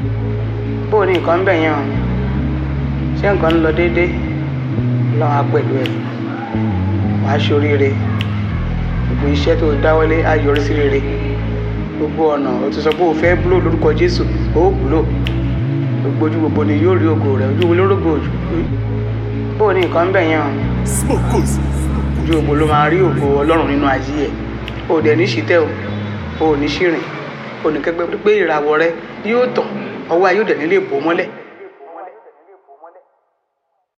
bó o ní nǹkan ń bẹ̀ yẹn o ṣé nǹkan ń lọ déédéé lọ́wọ́ á pẹ̀lú ẹ̀ wàá ṣoríire gbogbo iṣẹ́ tó dáwọ́lé á yọrí sí rere gbogbo ọ̀nà o ti sọ pé o fẹ́ búlò lórúkọ Jésù ó búlò gbogbo ojú gbogbo ni yóò rí ògo rẹ̀ ojú olórógbò ojú bó o ní nǹkan ń bẹ̀ yẹn o Smokos. ojú gbogbo ló máa rí ògo Ọlọ́run nínú ayé ẹ̀ o dẹ̀ ní ṣìtẹ́ o o ò ní ṣìrìn o ní kẹ́gbẹ́ pé ìràwọ̀ rẹ yóò tàn ọwọ́ ayé ò dẹ̀ nílé bò mọ́lẹ̀